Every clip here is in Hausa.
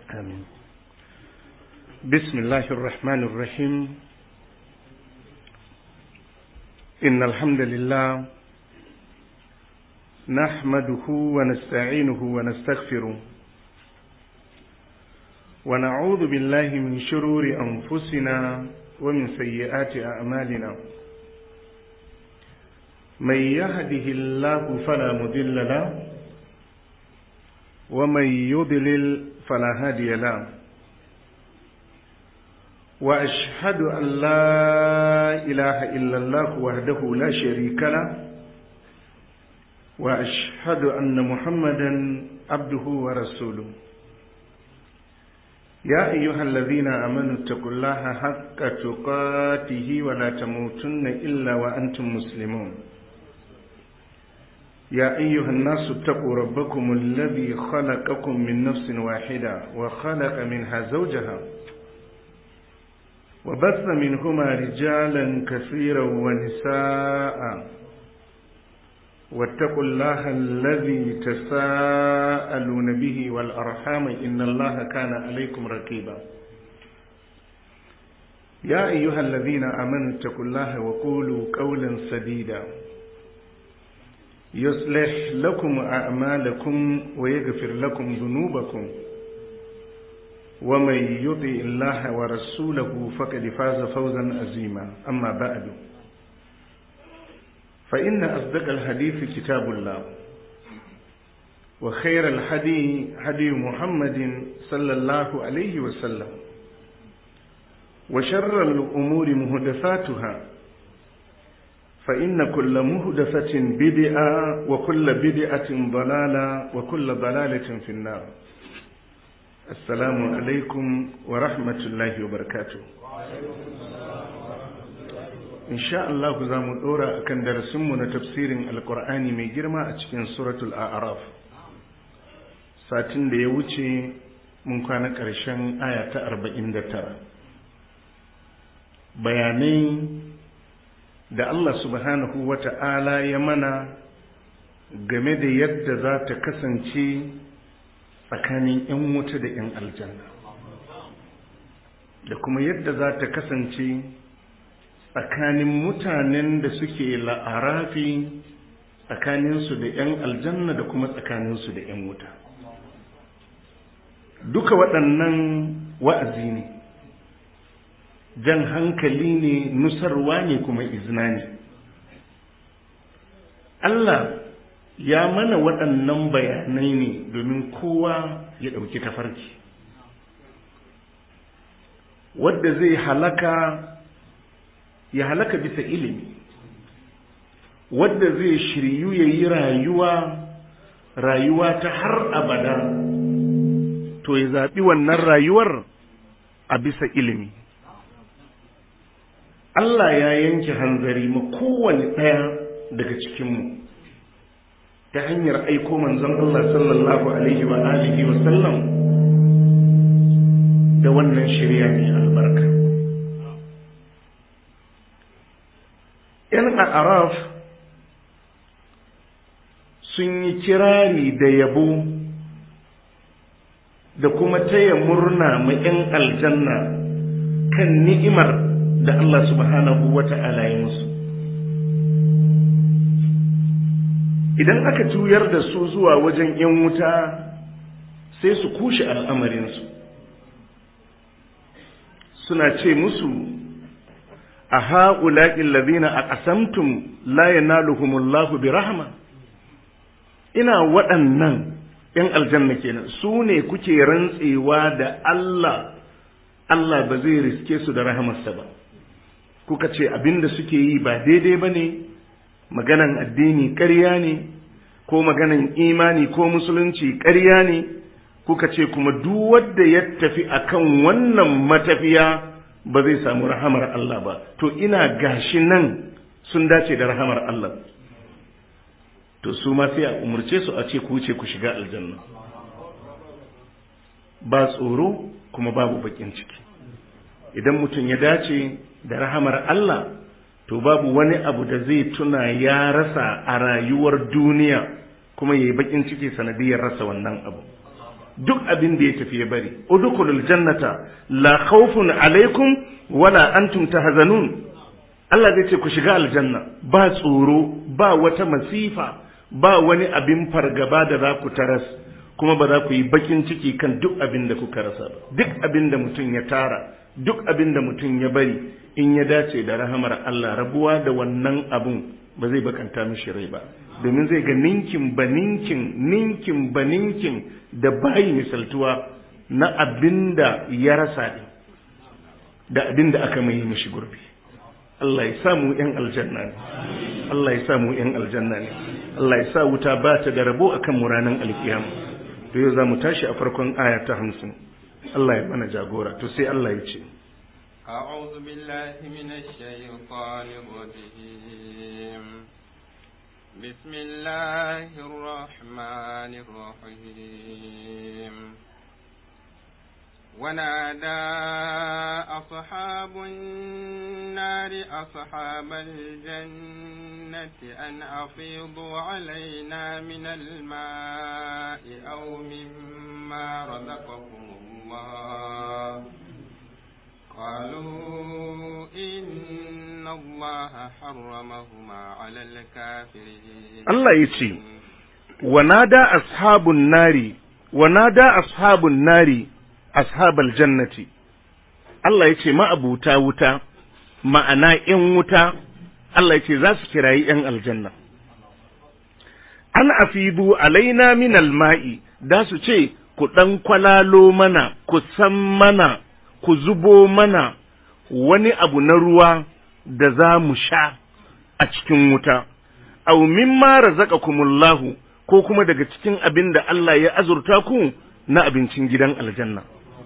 آمين بسم الله الرحمن الرحيم إن الحمد لله نحمده ونستعينه ونستغفره ونعوذ بالله من شرور أنفسنا ومن سيئات أعمالنا من يهده الله فلا مضل له ومن يضلل فلا هادي له واشهد ان لا اله الا الله وحده لا شريك له واشهد ان محمدا عبده ورسوله يا ايها الذين امنوا اتقوا الله حق تقاته ولا تموتن الا وانتم مسلمون يا أيها الناس اتقوا ربكم الذي خلقكم من نفس واحدة وخلق منها زوجها وبث منهما رجالا كثيرا ونساء واتقوا الله الذي تساءلون به والأرحام إن الله كان عليكم رقيبا يا أيها الذين آمنوا اتقوا الله وقولوا قولا سديدا يصلح لكم أعمالكم ويغفر لكم ذنوبكم ومن يطع الله ورسوله فقد فاز فوزا عظيما أما بعد فإن أصدق الحديث كتاب الله وخير الحدي هدي محمد صلى الله عليه وسلم وشر الأمور مهدفاتها فإن كل مهدفة بدعة وكل بدعة ضلالة وكل ضلالة في النار السلام عليكم ورحمة الله وبركاته إن شاء الله za mu ɗora a kan darasinmu na tafsirin alkur'ani mai girma a cikin suratul a'raf satin da ya wuce mun kwana ƙarshen aya ta arba'in da tara bayanai da Allah subhanahu wa ta'ala ya mana game da yadda za ta kasance tsakanin ‘yan wuta da ‘yan aljanna da kuma yadda za ta kasance tsakanin mutanen da suke la'arafi tsakaninsu da ‘yan aljanna da kuma tsakaninsu da ‘yan wuta duka waɗannan wa'azi ne jan hankali ne nusarwa ne kuma izina ne Allah ya mana waɗannan bayanai ne domin kowa ya ɗauki tafarki wadda zai halaka ya halaka bisa ilimi wadda zai shiryu ya yi rayuwa rayuwa ta har abada to ya zaɓi wannan rayuwar a bisa ilimi Allah ya yanke hanzari ma kowane ɗaya daga cikinmu ta hanyar aiko manzon Allah sallallahu alaihi wa alihi wa sallam da wannan shirya mai albarka. ‘Yan araf sun yi kirari da yabo da kuma taya murna ma ‘yan aljanna kan ni'imar da Allah subhanahu wa ta'ala ya musu. Idan aka juyar da su zuwa wajen ‘yan wuta sai su kushe al'amarinsu, suna ce musu, A ha'ulaƙin lazina a ƙasamtum la yanaluhumullahu bi rahama. Ina waɗannan ‘yan aljanna kenan su ne kuke rantsewa da Allah, Allah ba zai riske su da rahamarsa ba. kuka ce abin da suke yi ba daidai ba ne maganan addini ƙarya ne ko maganan imani ko musulunci ƙarya ne kuka ce kuma duk wanda ya tafi akan wannan matafiya ba zai samu rahamar Allah ba to ina gashi nan sun dace da rahamar Allah to su ma sai a umurce su a ce ku ce ku shiga aljanna ba tsoro kuma babu bakin ciki idan mutum ya dace da rahamar Allah to babu wani abu da zai tuna ya rasa a rayuwar duniya kuma ya yi bakin ciki sanadiyar rasa wannan abu duk abin da ya tafi ya bari udkhulul jannata la khawfun alaikum wala antum tahzanun Allah zai ce ku shiga aljanna ba tsoro ba wata masifa ba wani abin fargaba da za ku taras kuma ba za ku yi bakin ciki kan duk abin da kuka rasa ba duk abin da mutum ya tara duk abin da mutum ya bari in ya dace da rahamar Allah rabuwa da wannan abun ba zai bakanta mishi rai ba domin zai ga ninkin ba ninkin ninkin ba ninkin da bayi misaltuwa na abin da ya rasa ɗin da abin da aka mai mishi gurbi Allah ya sa mu ‘yan aljanna ne Allah ya sa mu ‘yan aljanna ne Allah ya sa wuta ba ta da rabo a kan ranar alkiyama to yau za mu tashi a farkon aya ta hamsin Allah ya mana jagora to sai Allah ya ce أعوذ بالله من الشيطان الرجيم بسم الله الرحمن الرحيم ونادى أصحاب النار أصحاب الجنة أن أفيضوا علينا من الماء أو مما رزقكم الله قالوا إن الله حرمهما على الكافرين الله يتي ونادى أصحاب النار ونادى أصحاب النار ashabal jannati Allah ya ce ma'abuta wuta ma'ana ‘yan wuta Allah ya ce za su kirayi ‘yan aljanna an afidu alaina min alma'i da su ce ku ɗan kwalalo mana ku san mana ku zubo mana wani abu na ruwa da za mu sha a cikin wuta aw mimma razaqakumullahu ko kuma daga cikin abin da Allah ya azurta ku na abincin gidan aljanna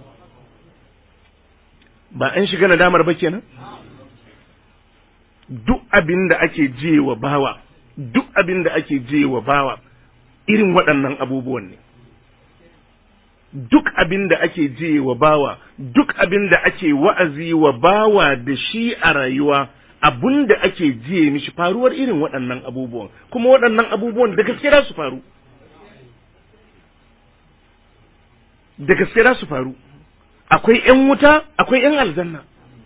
ba an shiga nadamar ba kenan duk abin da ake je wa bawa duk abin da ake je wa bawa irin waɗannan abubuwan ne duk abin da ake je wa bawa duk abin da ake wa'azi wa bawa da shi a rayuwa abun da ake jiye mishi faruwar irin waɗannan abubuwan kuma waɗannan abubuwan da gaske su faru da gaske su faru akwai ‘yan wuta akwai ‘yan aljanna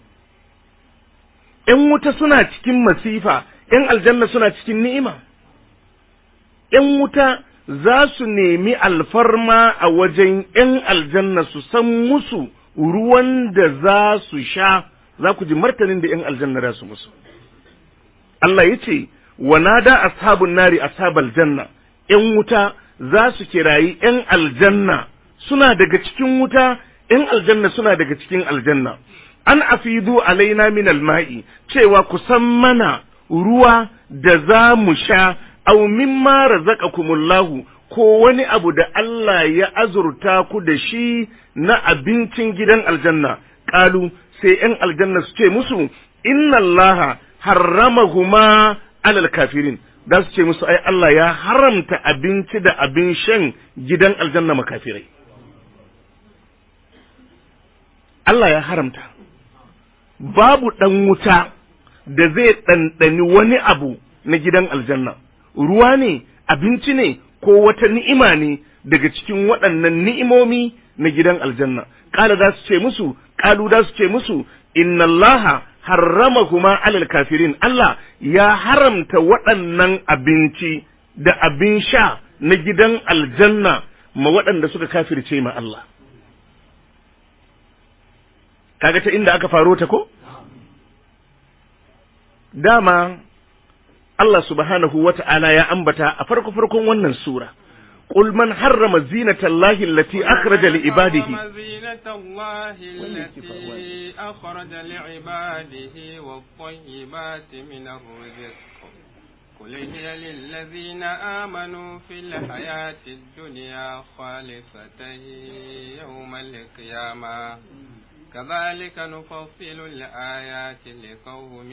‘yan wuta suna cikin masifa ‘yan aljanna suna cikin ni'ima ‘yan wuta za su nemi alfarma a wajen ‘yan aljanna su san musu ruwan da za su sha za ku ji martanin da ‘yan aljanna za su musu Allah ya ce wa nada ashabun nari ashabal janna ‘yan wuta za su kirayi ‘yan aljanna suna daga cikin wuta ‘yan aljanna suna daga cikin aljanna, an afidu alaina min alma'i cewa ku san mana ruwa da za mu sha, au mimma razaqakumullahu ko wani abu da Allah ya azurta ku da shi na abincin gidan aljanna, ƙalu sai ‘yan aljanna su ce musu, inna Allah harramahuma alal kafirin. Da su ce musu, ai Allah ya haramta abinci da abin shan gidan aljanna makafirai. Allah ya haramta, babu ɗan wuta da zai ɗanɗani wani abu na gidan aljanna, ruwa ne, abinci ne, ko wata ni'ima ne daga cikin waɗannan ni'imomi na gidan aljanna. Ƙala za su ce musu, ƙalu za su ce musu, inna Allah harrama kuma alal kafirin, Allah ya haramta waɗannan abinci da abin sha na gidan aljanna ma waɗanda suka kafirce ma Allah. kaga ta inda aka faro ta ko dama Allah subhanahu wata'ala ya ambata a farko farkon wannan sura قل من حرم زينة الله التي أخرج لعباده زينة الله التي أخرج لعباده والطيبات من الرزق قل هي للذين آمنوا في الحياة الدنيا خالصة يوم القيامة كذلك نفصل الآيات لقوم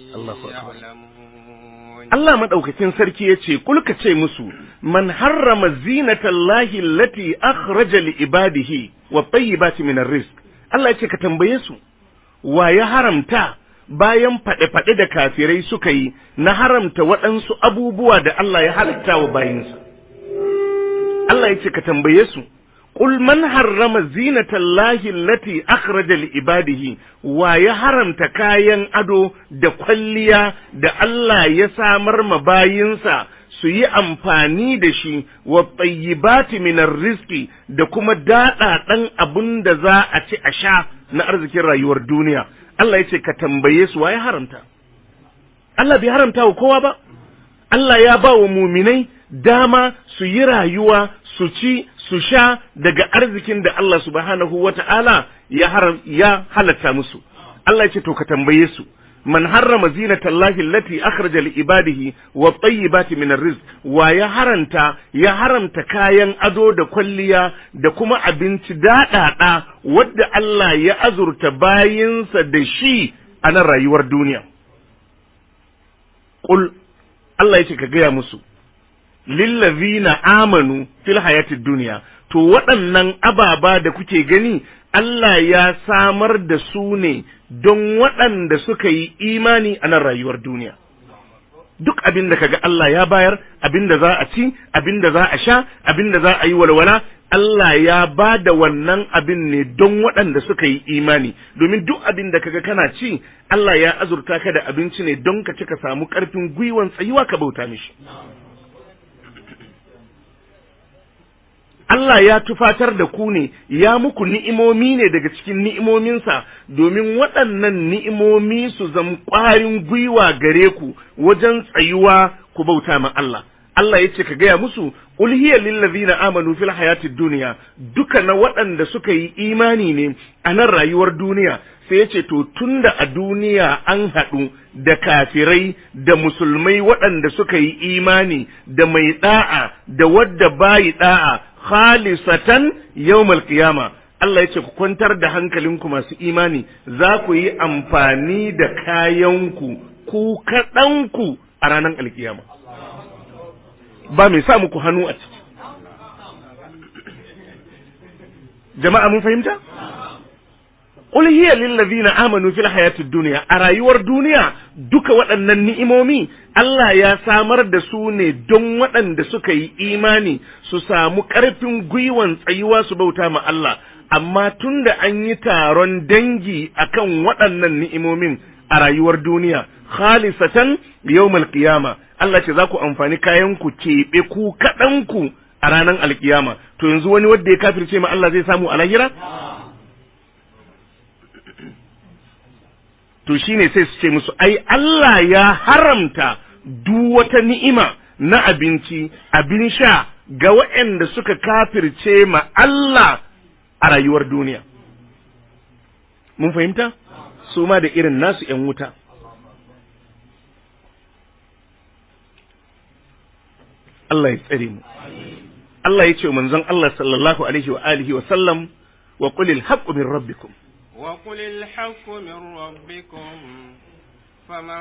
يعلمون Allah madaukakin sarki yace kul ka ce musu man harrama zinatallahi allati akhraja li ibadihi wa tayyibati min rizq Allah yace ka tambaye su wa ya haramta bayan faɗe-faɗe da kafirai suka yi na haramta waɗansu abubuwa da Allah ya halitta wa bayinsa Allah yace ka tambaye su قل من حرم زينة الله التي أخرج لعباده ويا حرمت كاين أدو da kwalliya da Allah ya samar ma bayinsa su yi amfani da shi wa tsayyibati minar riski da kuma daɗaɗan abin da za a ci a sha na arzikin rayuwar duniya Allah ya ce ka tambaye su waye haramta Allah bai haramta wa kowa ba Allah ya ba wa muminai dama su yi rayuwa su ci su sha daga arzikin da Allah subhanahu wa ta'ala ya haram ya halatta musu Allah ya ce to ka tambaye su man harrama zinatallahi allati akhraja li ibadihi wa tayyibati min arrizq wa ya haranta ya haramta kayan ado da kwalliya da kuma abinci daɗaɗa wadda Allah ya azurta bayinsa da shi a nan rayuwar duniya qul Allah yace ka gaya musu lillazina amanu fil hayatid duniya to waɗannan ababa da kuke gani Allah ya samar da su ne don waɗanda suka yi imani a nan rayuwar duniya. Duk abin da kaga Allah ya bayar, abin da za a ci, abin da za a sha, abin da za a yi walwala, Allah ya ba da wannan abin ne don waɗanda suka yi imani, domin duk abin da kaga kana ci, Allah ya azurta ka da abinci ne don ka ci ka samu ƙarfin gwiwan tsayuwa ka bauta mishi. Allah ya tufatar da ku ne, ya muku ni'imomi ne daga cikin ni'imominsa, domin waɗannan ni'imomi su zam ƙwarin gwiwa gare ku wajen tsayuwa ku bauta ma Allah. Allah ya ce ka gaya musu, ulhiya lillazina amanu fil hayatid duniya, duka na waɗanda suka yi imani ne a nan rayuwar duniya, sai ya ce to tunda a duniya an haɗu da kafirai da musulmai waɗanda suka yi imani da mai ɗa'a da wadda bayi ɗa'a khalisatan yawmal qiyama Allah ya ce ku kwantar da hankalinku masu imani za ku yi amfani da kayanku ku kaɗanku a ranar alkiyama ba mai sa muku hannu a ciki jama'a mun fahimta Qul hiya lillazina amanu fil hayatid dunya a rayuwar duniya duka waɗannan ni'imomi Allah ya samar da su ne don waɗanda suka yi imani su samu ƙarfin gwiwan tsayuwa su bauta ma Allah amma tunda an yi taron dangi akan waɗannan ni'imomin a rayuwar duniya khalisatan yawmal qiyama Allah ce za ku amfani kayan ku keɓe ku kaɗan ku a ranar alkiyama to yanzu wani wanda ya kafirce ma Allah zai samu a lahira to shine sai su ce musu ai Allah ya haramta duk wata ni'ima na abinci abin sha ga waɗanda suka kafirce ma Allah a rayuwar duniya mun fahimta su ma da irin nasu ‘yan wuta Allah ya tsare mu Allah ya ce manzon Allah sallallahu alaihi wa alihi wa sallam wa qulil haqqu min rabbikum وقل الحق من ربكم فمن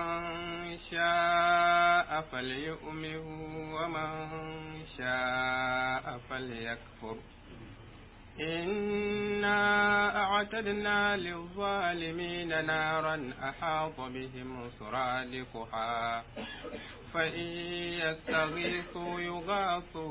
شاء فليؤمن ومن شاء فليكفر إنا أعتدنا للظالمين نارا أحاط بهم سرادقها فإن يستغيثوا يغاثوا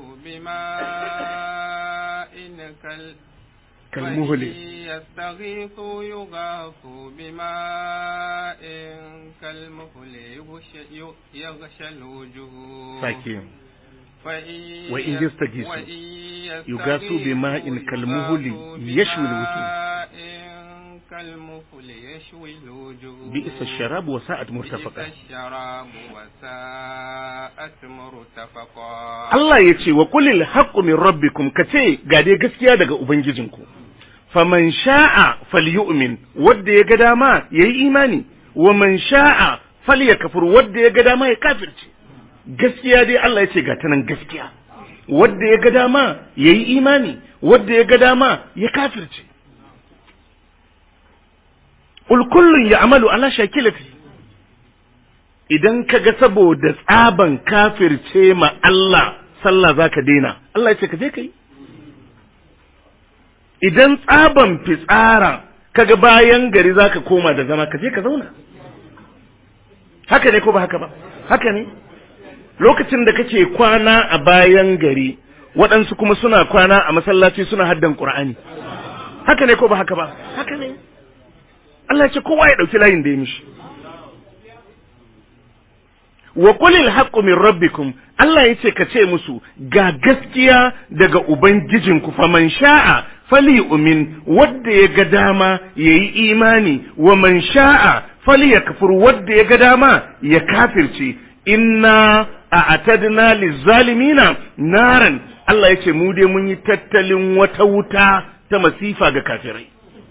بماء كال كالمهل يستغيثوا يغاثوا بماء كالمهل يغشى الوجوه ساكين فإن وإن يستغيثوا وإن يغاثوا بماء كالمهل يشوي الوجوه بماء كالمهل يشوي الوجوه بئس الشراب وساءت مرتفقا بئس الشراب وساءت مرتفقا Allah ya ce wa kulil haqqu min rabbikum kace ga dai gaskiya daga ubangijinku faman sha'a falyu'min wanda ya ga dama yayi imani wa man sha'a falyakfur wanda ya ga dama ya kafirce gaskiya dai Allah ya ce ga ta nan gaskiya wanda ya ga dama yayi imani wanda ya ga dama ya kafirce Ul kullun ya'malu ala shakilati idan ka ga saboda tsaban kafirce ma Allah sallah za ka daina Allah ya ce ka je ka yi idan tsaban fitsara kaga bayan gari za ka koma da zama ka je ka zauna haka ne ko ba haka ba haka ne lokacin da kake kwana a bayan gari waɗansu kuma suna kwana a masallaci suna haddan Qur'ani haka ne ko ba haka ba haka ne Allah ce kowa ya ɗauki layin da ya mishi wa qulil haqqu min rabbikum Allah yace ka ce musu ga gaskiya daga ubangijinku faman sha'a fali umin wadda ya ga dama yayi imani wa man sha'a fali yakfur wadda ya ga dama ya kafirce inna a'tadna lizalimina naran Allah yace mu dai mun yi tattalin wata wuta ta masifa ga kafirai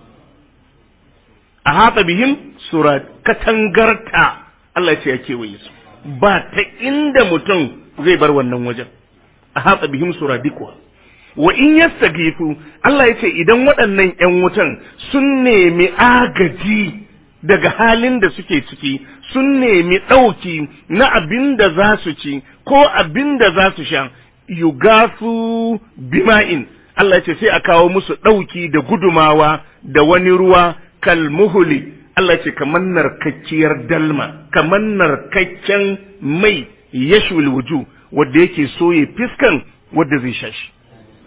a haɗa bihim sura katangarta Allah ce ya kewaye su ba ta inda mutum zai bar wannan wajen a haɗa bihim sura dikwa wa in yastagifu Allah ya ce idan waɗannan ‘yan wutan sun nemi agaji daga halin da suke ciki sun nemi ɗauki na abin da za su ci ko abin da za su sha yugafu bima'in Allah ya ce sai a kawo musu ɗauki da gudumawa da wani ruwa kalmuhuli Allah ce kamar narkakkiyar dalma kamar narkakken mai yashul wuju wanda yake soye fiskan wanda zai sha shi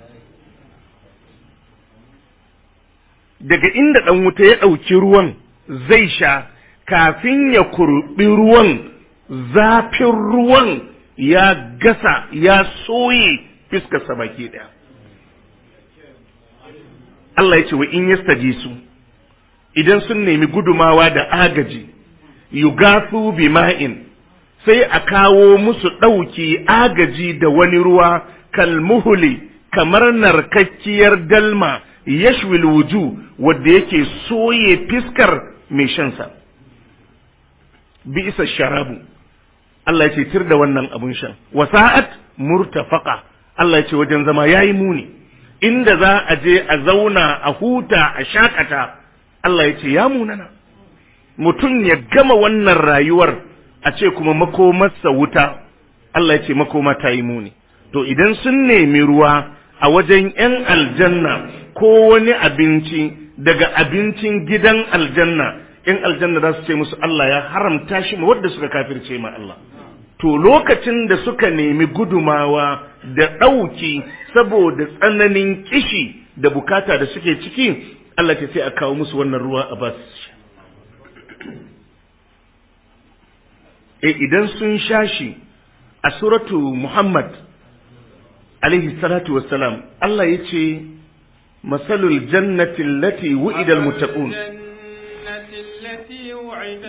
daga inda ɗan wuta ya ɗauki ruwan zai sha kafin ya kurɓi ruwan zafin ruwan ya gasa ya soye fiskarsa baki ɗaya Allah ya ce wa in yastaji su idan sun nemi gudumawa da agaji yugasu bima'in sai a kawo musu ɗauki agaji da wani ruwa kalmuhuli kamar narkakkiyar dalma yashwil wuju wadda yake soye fiskar mai shansa bi isa sharabu Allah ya ce tir da wannan abun shan wasa'at murtafaka Allah ya ce wajen zama yayi muni inda za a je a zauna a huta a shakata Allah ya ce ya munana mutum ya gama wannan rayuwar a ce kuma makomarsa wuta Allah ya ce makoma ta yi muni to idan sun nemi ruwa a wajen 'yan aljanna ko wani abinci daga abincin gidan aljanna 'yan aljanna za su ce musu Allah ya haramta shi ma wadda suka kafirce ma Allah to lokacin da suka nemi gudumawa da ɗauki saboda tsananin kishi da bukata da suke ciki Allah ce sai a kawo musu wannan ruwa a bas e idan sun sha shi a suratu Muhammad alaihi salatu wassalam Allah ya ce masalul jannati allati wu'ida almuttaqun التي وعد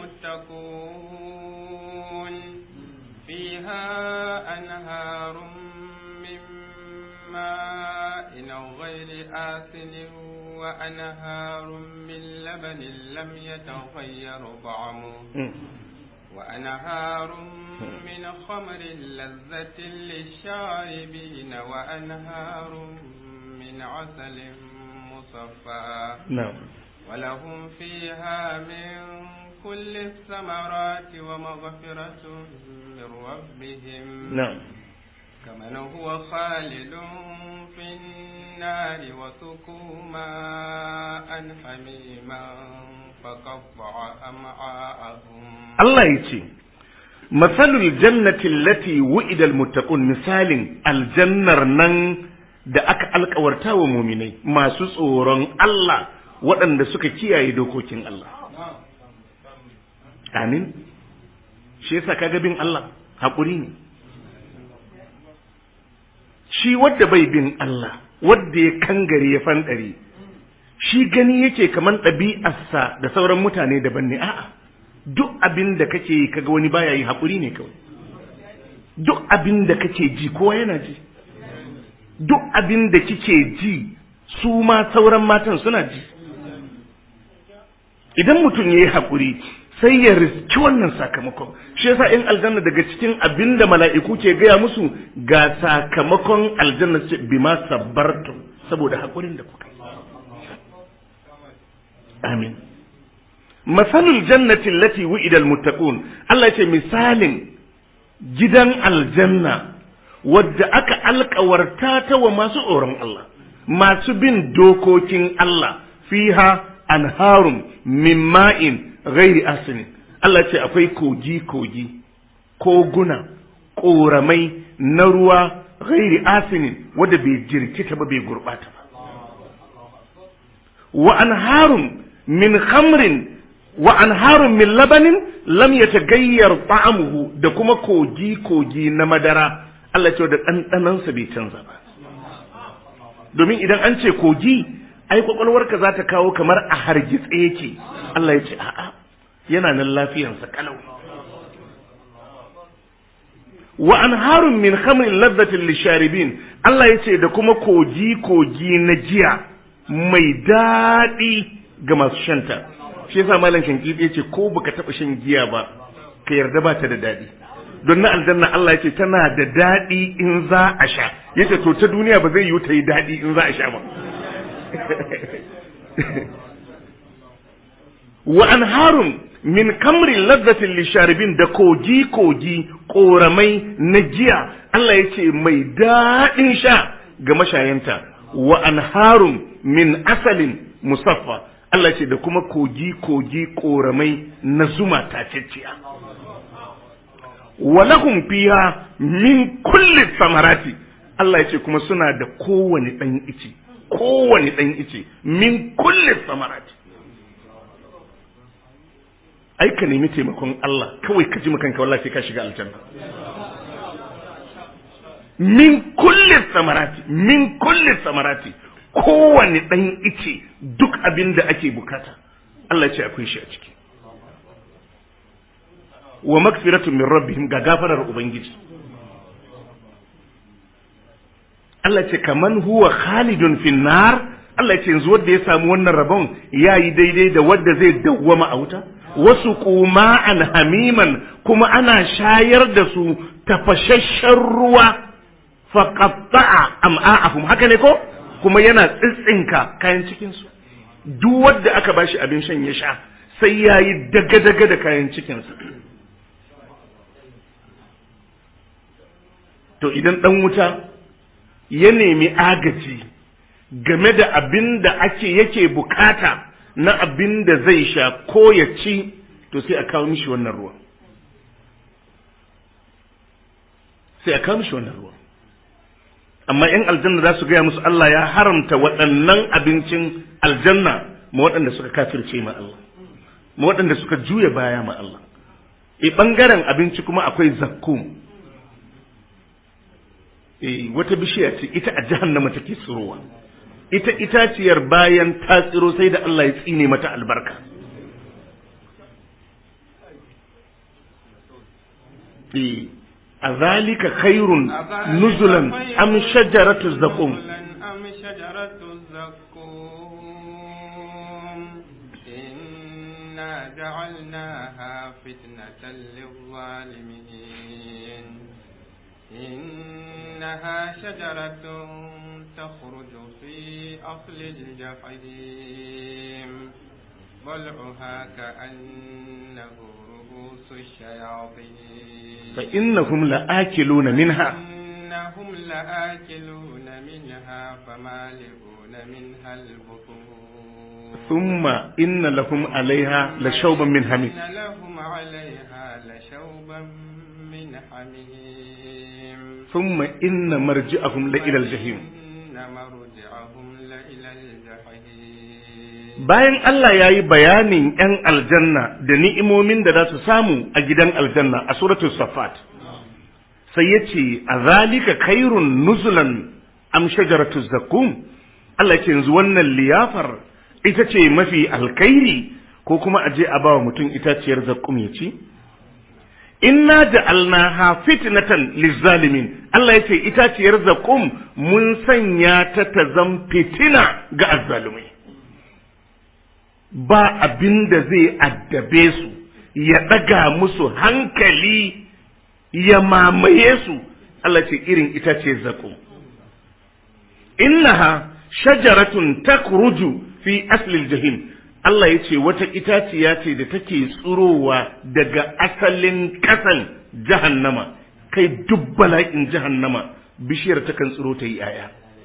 المتقون فيها أنهار من ماء غير آسن وأنهار من لبن لم يتغير طعمه وأنهار من خمر لذة للشاربين وأنهار من عسل مصفى نعم ولهم فيها من كل الثمرات ومغفرة من ربهم نعم كمن هو خالد في النار وسقوا ماء حميما فقطع أمعاءهم Allah ya ce masalul jannati allati wu'ida almuttaqun misalin aljannar nan da aka alkawarta wa muminai masu tsoron Allah waɗanda suka kiyaye dokokin Allah amin shi yasa kaga bin Allah haƙuri ne shi wadda bai bin Allah wadda ya kangare ya fanɗare shi gani yake kaman ɗabi'arsa da sauran mutane daban ne a'a duk abin da kake yi kaga wani baya yi haƙuri ne kawai duk abin da kake ji kowa yana ji duk abin da kike ji su ma sauran matan suna ji idan mutum ya yi haƙuri sai ya riski wannan sakamakon shi yasa in aljanna daga cikin abin da mala'iku ke gaya musu ga sakamakon aljanna ce bima sabbartum saboda haƙurin da kuka yi amin masalul jannati allati wu'ida almuttaqun Allah ya ce misalin gidan aljanna wadda aka alkawarta ta wa masu tsoron Allah masu bin dokokin Allah fiha anharun min ma'in ghairi asinin Allah ce akwai kogi kogi koguna ƙoramai na ruwa ghairi asinin wadda bai jirkita ba bai gurbata ba wa anharun min khamrin wa anharun min labanin lam yatagayyar ta'amuhu da kuma kogi kogi na madara Allah ce da ɗanɗanansa bai canza ba domin idan an ce kogi ai kwakwalwarka za ta kawo kamar a hargitse yake Allah ya ce a'a yana nan lafiyansa kalau wa anharun min khamrin ladhatin lisharibin Allah ya ce da kuma kogi kogi na jiya mai daɗi ga masu shanta shi yasa malam shankidi ya ce ko baka taɓa shan giya ba ka yarda ba ta da daɗi don na aljanna Allah ya ce tana da daɗi in za a sha yace to ta duniya ba zai yi ta yi daɗi in za a sha ba wa anharun min kamrin ladzatin lisharibin da kogi kogi koramai na giya Allah ya ce mai daɗin sha ga mashayanta wa anharun min asalin musaffa Allah ce da kuma kogi kogi koramai na zuma tacecciya wa lahum fiha min kulli samarati Allah ya ce kuma suna da kowane ɗan ice kowane ɗan ice min kulli samarati ai ka nemi taimakon Allah kawai ka ji makanka wallahi ka shiga aljanna min kulli samarati min kulli samarati kowane ɗan ice duk abin da ake bukata Allah ya ce akwai shi a ciki wa magfiratun min rabbihim ga gafarar ubangiji Allah ce kaman huwa khalidun fin nar Allah ce yanzu wanda ya samu wannan rabon yayi daidai da wanda zai dawwama a wuta wasu kuma'an hamiman kuma ana shayar da su tafashashen ruwa faqatta'a am'a'ahum haka ne ko kuma yana tsitsinka kayan cikin su duk wanda aka bashi abin shan ya sha sai yayi daga-daga da kayan cikinsa to idan dan wuta ya nemi agaji game da abin da ake yake bukata na abin da zai sha ko ya ci to sai a kawo mishi wannan ruwa sai a kawo mishi wannan ruwa amma in aljanna za su gaya musu Allah ya haramta waɗannan abincin aljanna ma waɗanda suka kafirce ma Allah ma waɗanda suka juya baya ma Allah e ɓangaren abinci kuma akwai zakkum wata bishiya ce ita a jahannama take tsirowa ita itaciyar bayan ta tsiro sai da Allah ya tsine mata albarka a zalika khairun nuzulan am shajaratu zaqum أم شجرة الزقوم إنا جعلناها فتنة للظالمين إنها شجرة تخرج في أصل الجحيم ضلعها كأنه رؤوس الشياطين فإنهم لآكلون منها إنهم لآكلون منها فمالئون منها البطون ثم إن لهم عليها لشوبا من حميم إن لهم عليها لشوبا من حميم ثم إن مرجعهم لإلى الجحيم إن مرجعهم لإلى الجحيم bayan Allah ya yi bayanin ‘yan aljanna da ni'imomin da za su samu a gidan aljanna a suratul safat sai ya ce a zalika kairun nuzulan am shajaratu zakum Allah ce yanzu wannan liyafar ita ce mafi alkairi ko kuma a je a ba wa mutum itaciyar zakum ya ci inna ja'alnaha fitnatan lizzalimin Allah ya ce itaciyar zakum mun sanya ta ta zam fitina ga azzalumai ba abin da zai addabe su ya ɗaga musu hankali ya mamaye su Allah ce irin itace zakum innaha shajaratun takruju fi aslil jahim Allah ya ce wata itaciya ce da take tsurowa daga asalin ƙasan jahannama kai duk bala'in jahannama bishiyar takan tsiro ta yi aya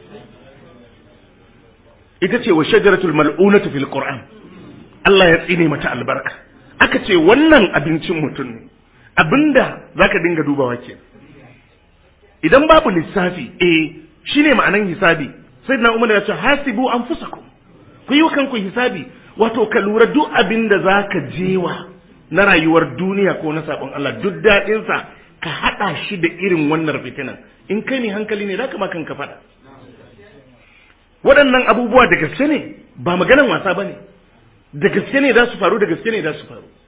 ita ce wa shajaratul mal'unatu fil qur'an Allah ya tsine mata albarka aka ce wannan abincin mutum ne abinda zaka dinga dubawa ke idan babu lissafi eh shine ma'anan hisabi sai na umar ya ce hasibu anfusakum ku yi wa kanku hisabi wato ka lura duk abin da zaka jewa na rayuwar duniya ko na sabon Allah duk daɗinsa ka haɗa shi da irin wannan fitinan in kai ne hankali ne zaka ma kanka faɗa waɗannan abubuwa da gaske ne ba maganan wasa ba ne da gaske ne za su faru da gaske ne za su faru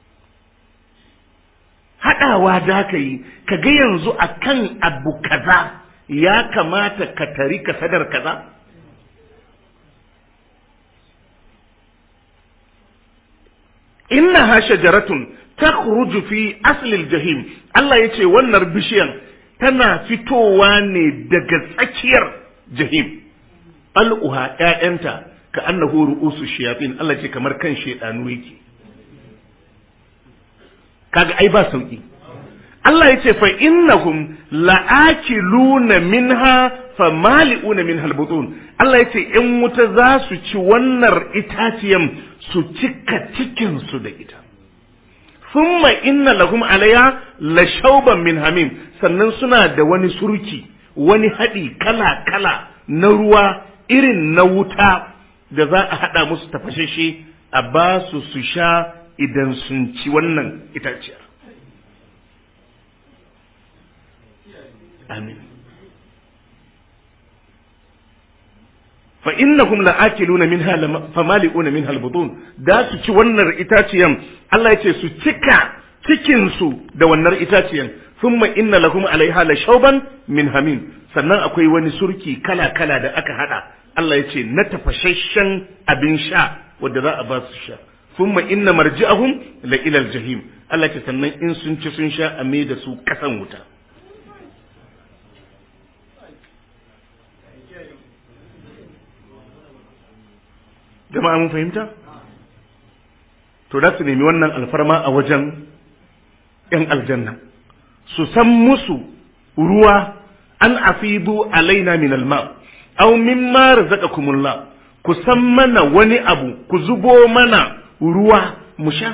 haɗawa da ka yi ka ga yanzu a kan abu kaza ya kamata ka tari ka sadar kaza inna ha shajaratun takhruju fi aslil jahim Allah ya ce wannan bishiyan tana fitowa ne daga tsakiyar jahim al'uha ‘ya'yanta ka annahu ru'usu shiyafin Allah ce kamar kan shaidanu yake kaga ai ba sauki Allah ya ce fa innahum la'akiluna minha fa mali'una min halbutun Allah ya ce in wuta za su ci wannan itaciyan su cika cikin su da ita thumma inna lahum alayha la shauban min hamim sannan suna da wani surki wani haɗi kala kala na ruwa irin na wuta da za a haɗa musu tafashashe a ba su su sha idan sun ci wannan itaciyar. Amin. fa innahum la'akiluna minha famali'una minha albutun da su ci wannan itaciyan Allah yace su cika cikin su da wannan itaciyan thumma inna lahum alaiha la shauban min hamim sannan akwai wani surki kala kala da aka hada Allah yace na tafashashen abin sha wanda za a ba su sha thumma inna marji'ahum la ila aljahim Allah yace sannan in sun ci sun sha a mai da su kasan wuta jama'a mun fahimta to da su nemi wannan alfarma a wajen ‘yan aljanna su san musu ruwa an afidu alaina min alma aw mimma razaqakumullah ku san mana wani abu ku zubo mana ruwa mu sha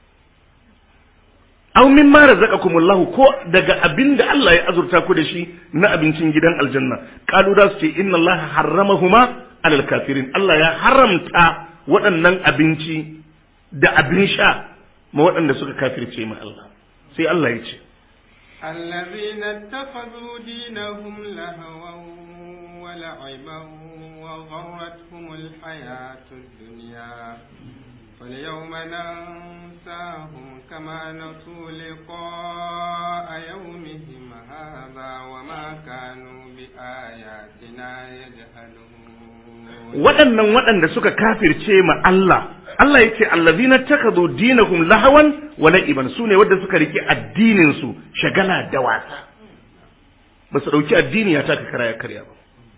aw mimma razaqakumullah ko daga abinda Allah ya azurta ku da shi na abincin gidan aljanna qalu da su ce inna Allah harramahuma alal kafirin Allah ya haramta waɗannan abinci da abin sha ma waɗanda suka kafirce ma Allah sai Allah ya ce الذين اتخذوا دينهم لهوا ولعبا وغرتهم الحياة الدنيا فاليوم ننساهم كما نسوا لقاء يومهم هذا وما كانوا بآياتنا يجهلون waɗannan waɗanda suka kafirce ma Allah Allah ya ce allazina takadu dinahum lahawan wa la'iban su ne wadda suka rike addinin su shagala da wasa ba su ɗauki addini ya taka kara ya karya ba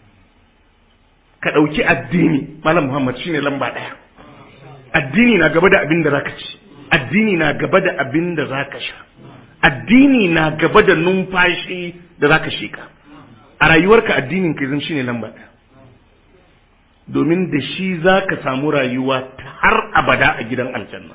ka ɗauki addini malam Muhammad shine lamba ɗaya addini na gaba da abin da zaka ci addini na gaba da abin da zaka sha addini na gaba da numfashi da zaka shika a rayuwarka addinin ka zan shine lamba ɗaya domin da shi za ka samu rayuwa har abada a gidan aljanna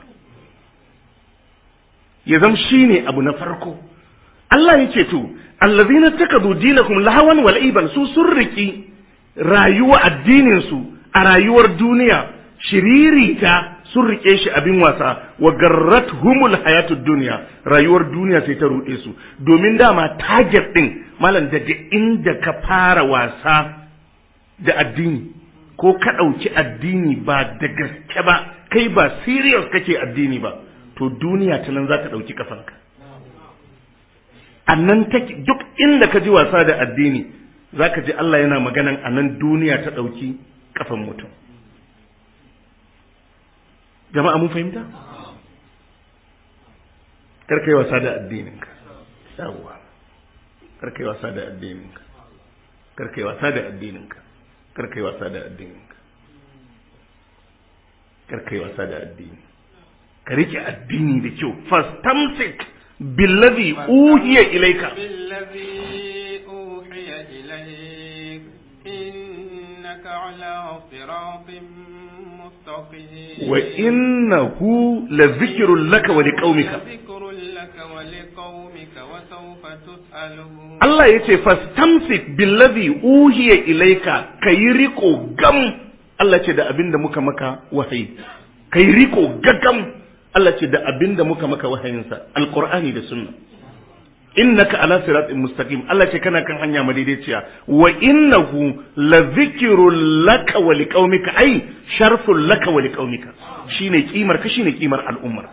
ya zam shi ne abu na farko Allah ya ce to allazina takadu dinakum lahawan wal iban su sun riki rayuwa addinin su a rayuwar duniya shiririta sun rike shi abin wasa wa garrathumul hayatud dunya rayuwar duniya sai ta ruɗe su domin dama target din malam daga inda ka fara wasa da addini ko ka ɗauki addini ba da gaske ba kai ba serious kake addini ba to duniya ta nan za ta ɗauki kafanka a nan take duk inda ka ji wasa da addini za ka ji Allah yana maganan a nan duniya ta ɗauki kafan mutum jama'a mun fahimta karka yi wasa da addininka yawwa karka yi wasa da addininka karka yi wasa da addininka karka yi wasa da addininka karka yi wasa da addini ka rike addini da kyau fastamsik billazi uhiya ilaika بالذي أوحي إليك إنك على صراط مستقيم wa innahu lazikrun laka wa liqaumika ذكر لك ولقومك وسوف تسألون Allah ya ce fastamsik billazi uhiya ilaika kayi riko gam Allah ce da abinda muka maka wahayi kayi riko gagam Allah ce da abinda muka maka wahayinsa alqur'ani da sunna innaka ala siratin mustaqim Allah ce kana kan hanya madaidaiciya wa innahu la dhikrul laka wa liqaumika ai sharful laka wa liqaumika shine kimar ka shine kimar al'ummar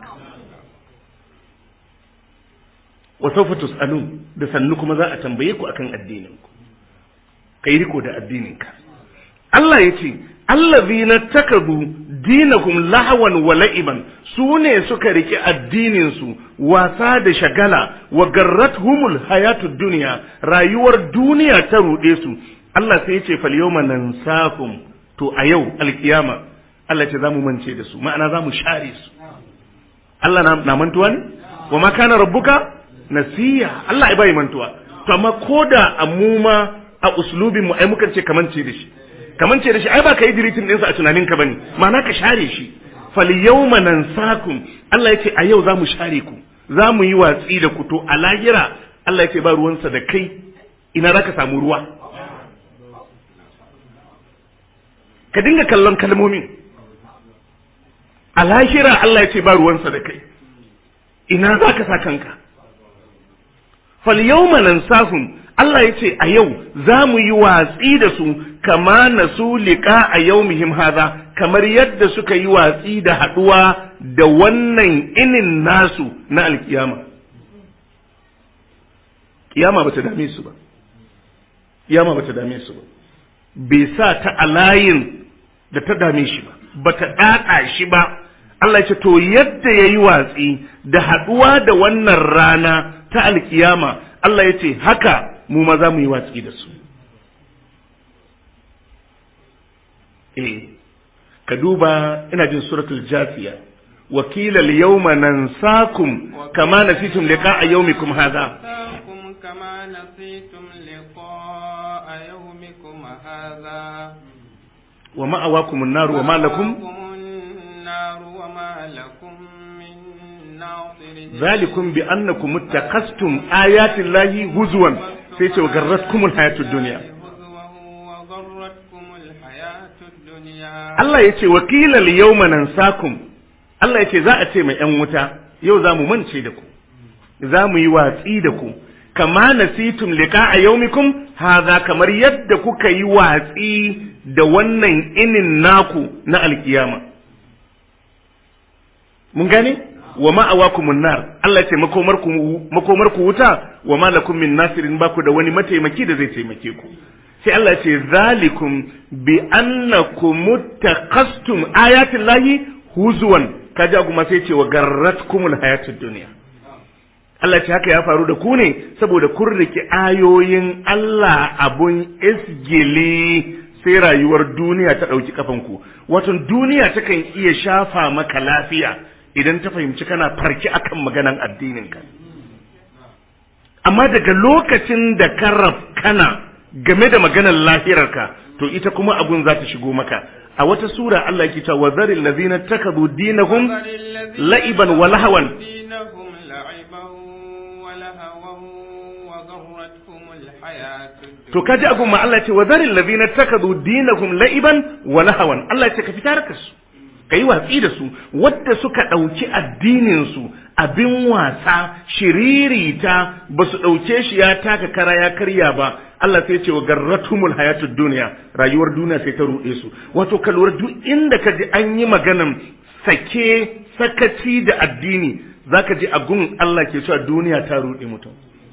wa sawfa tusalun da sannu kuma za a tambaye ku akan addinin ku kai riko da addinin ka Allah yace allazina takadu dinahum lahawan wa la'iban su ne suka riki addinin su wasa da shagala wa garrathumul hayatud dunya rayuwar duniya ta rude su Allah sai yace fal yawma nansakum to a yau alkiyama Allah ce zamu mance da su ma'ana zamu share su Allah na, na mantuwa ne wa ma kana rabbuka nasiya Allah ai bai mantuwa to amma koda amuma a uslubin mu ai mukan ce kamance da shi kamance da shi ai ba ka yi diritin ɗinsa a tunaninka bane ma'ana ka share shi fal yawma nansakum Allah yace a yau zamu share ku zamu yi watsi da ku to a lahira Allah yace ba ruwansa da kai ina zaka samu ruwa ka dinga kallon kalmomin a lahira Allah yace ba ruwansa da kai ina zaka sa kanka fal yawma nansahum Allah ya ce a yau za mu yi watsi da su kama na su liƙa a yau muhim haza kamar yadda suka yi watsi da haɗuwa da wannan inin nasu na alkiyama. Kiyama ba ta dame su ba, kiyama ba ta dame su ba, bai sa ta a layin da ta dame shi ba, ba ta ɗaɗa shi ba. Allah ce to yadda ya yi watsi da haɗuwa da wannan rana ta alkiyama Allah ya ce haka mu ma za mu yi watsi da su eh ka duba ina jin suratul jasiya wakilal yawma nansakum kama nasitum liqa'a yawmikum hadha كما نسيتم لقاء يومكم هذا wa ma'awakum an-nar wa ma lakum النار وما لكم من ناصرين zalikum bi annakum ittaqastum ayati llahi huzwan sai ce wa garratkumul hayatud dunya وغرتكم الحياة الدنيا Allah ya ce wakilal yawma nansakum Allah ya ce za a ce mai ‘yan wuta yau za mu mance da ku za mu yi watsi da ku kama nasitum liqa a yaumikum haza kamar yadda kuka yi watsi da wannan inin naku na alkiyama mun gane wa ma'awakumun nar Allah ya ce makomarku makomarku wuta wa ma lakum min nasirin baku da wani mataimaki da zai taimake ku sai Allah ce zalikum bi annakum taqastum ayatin lahi huzuwan kaji kuma sai ce wa garratkumul hayatud dunya Allah ce haka ya faru da ku ne saboda kun riki ayoyin Allah abun isgili sai rayuwar duniya ta ɗauki kafanku wato duniya takan iya shafa maka lafiya idan ta fahimci kana farki akan maganan addininka amma daga lokacin da ka kana game da maganar lahirarka to ita kuma abun za ta shigo maka a wata sura Allah yake cewa wazaril ladzina takadu dinahum la'iban wa lahawan دينهم لعبا ولهوا وغرتهم الحياة الدنيا to kaji abun ma Allah ce wazaril ladzina takadu dinahum la'iban wa lahawan Allah ya ce ka fitar ka su kai watsi da su wadda suka dauki addinin su abin wasa shiririta ba su dauke shi ya taka kara ya karya ba Allah sai ce wa garratumul hayatud duniya rayuwar duniya sai ta ruɗe su wato ka lura duk inda ka ji an yi maganan sake sakaci da addini zaka ji a gun Allah ke cewa duniya ta ruɗe mutum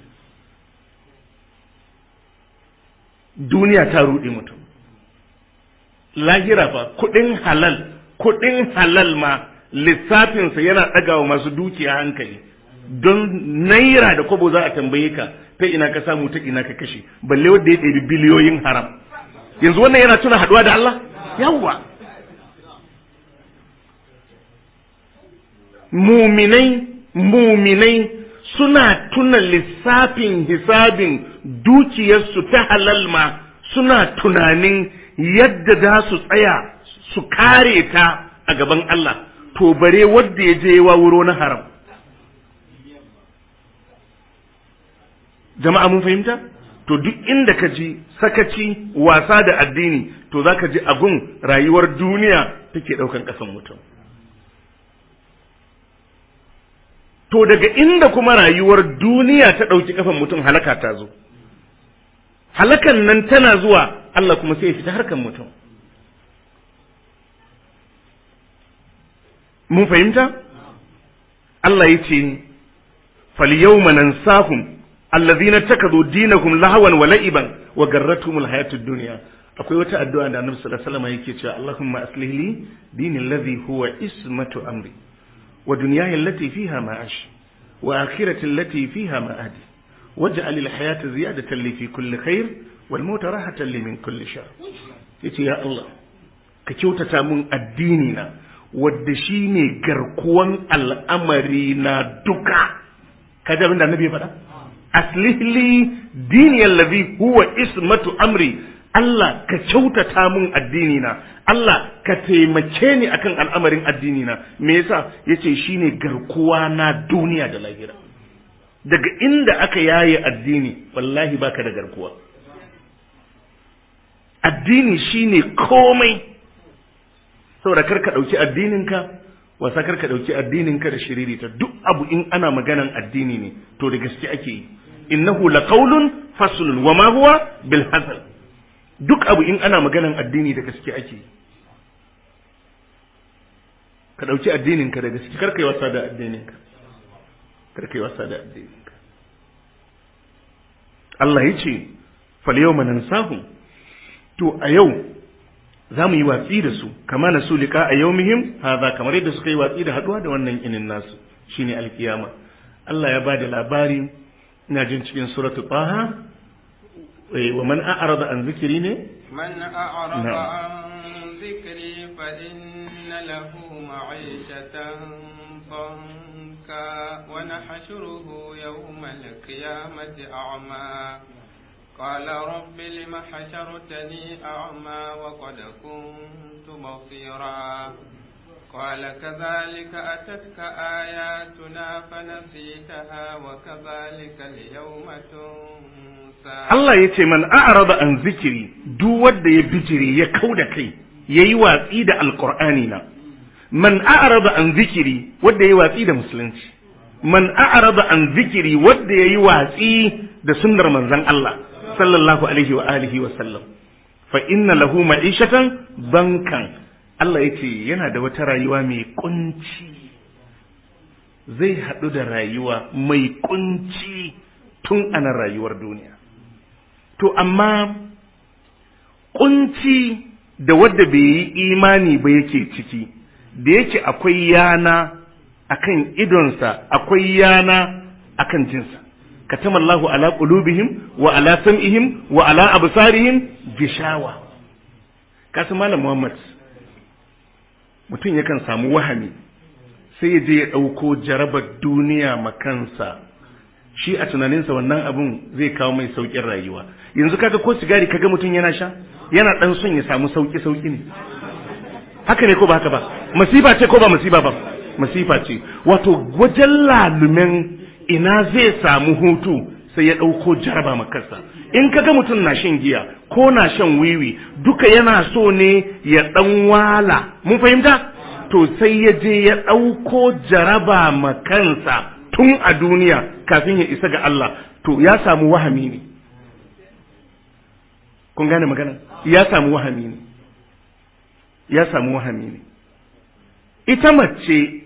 duniya ta ruɗe mutum lahira fa kuɗin halal kuɗin halal ma lissafinsa yana ɗagawa masu dukiya hankali don naira da kwabo za a tambaye ka ta ina ka samu ta ina ka kashe balle wanda ya ɗebi biliyoyin haram yanzu wannan yana tuna haɗuwa da Allah yawwa muminai muminai suna tuna lissafin hisabin dukiyarsu ta halal ma suna tunanin yadda za su tsaya su kare ta a gaban Allah to bare wadda ya je wa wuro na haram jama'a mun fahimta to duk inda ka ji sakaci wasa da addini to za ka ji agun rayuwar duniya take ɗaukan ƙasan mutum to daga inda kuma rayuwar duniya ta ɗauki ƙafan mutum halaka ta zo halakan nan tana zuwa Allah kuma sai ya fita harkan mutum mun fahimta Allah ya ce falyawma nansahum alladhina takadu dinakum lahawan wa la'iban wa garratuhumul hayatud dunya akwai wata addu'a da Annabi sallallahu alaihi wasallam yake cewa Allahumma aslih li dini alladhi huwa ismatu amri wa dunyaya allati fiha ma'ash wa akhirati allati fiha ma'adi waj'al al-hayata ziyadatan li fi kulli khair wal mauta rahatan li min kulli shar yace ya Allah ka kyautata mun addini na wadda shine garkuwan al'amari na duka kaji abin da annabi ya faɗa aslih li dini allazi huwa ismatu amri Allah ka kyautata mun addini na Allah ka taimake ni akan al'amarin addini na me yasa yace shine garkuwa na duniya da lahira daga inda aka yaye addini wallahi baka da garkuwa addini shine komai saboda kar ka dauki addininka wasa kar ka dauki addininka da shiririta duk abu in ana maganan addini ne to da gaske ake yi innahu laqawlun faslun wa ma huwa bil hazal duk abu in ana maganan addini da gaske ake yi ka dauki addininka da gaske kar kai wasa da addininka kar kai wasa da addininka Allah ya ce fal yawma nansahu to a yau za mu yi watsi da su kama na su liƙa a yau muhim haza kamar yadda suka yi watsi da haɗuwa da wannan inin nasu shine alkiyama Allah ya ba da labari ina jin cikin suratu taha wa man a'rada an zikiri ne man a'rada an zikri fa inna lahu ma'ishatan ضنكا ونحشره يوم القيامة أعمى قال رب لم حشرتني أعمى وقد كنت بصيرا قال كذلك أتتك آياتنا فنسيتها وكذلك اليوم تنسى Allah ya ce man a'rada an zikiri duk wanda ya bijiri ya kauda kai yayi watsi da alqur'ani na man a'rada an zikiri wanda yayi watsi da musulunci man a'rada an zikiri wanda yayi watsi da sunnar manzon Allah sallallahu alaihi wa alihi wa sallam fa inna lahu ma'ishatan bankan Allah yace yana da wata rayuwa mai kunci zai haɗu da rayuwa mai kunci tun ana rayuwar duniya to amma kunci da wadda bai yi imani ba yake ciki da yake akwai yana akan idonsa akwai yana akan jinsa katama Allahu ala qulubihim wa ala sam'ihim wa ala absarihim gishawa kasu malam Muhammad mutum yakan samu wahami sai ya je ya ɗauko jarabar duniya makansa shi a tunaninsa wannan abun zai kawo mai sauƙin rayuwa yanzu kaga ko sigari kaga mutum yana sha yana ɗan son ya samu sauƙi sauƙi ne haka ne ko ba haka ba masifa ce ko ba masifa ba masifa ce wato wajen lalumen ina zai samu hutu sai ya ɗauko jaraba makarsa in kaga mutum na shan giya ko na shan wiwi duka yana so ne ya ɗan wala mun fahimta to sai ya je ya ɗauko jaraba makansa tun a duniya kafin ya isa ga Allah to ya samu wahami ne kun gane magana ya samu wahami ne ya samu wahami ne ita mace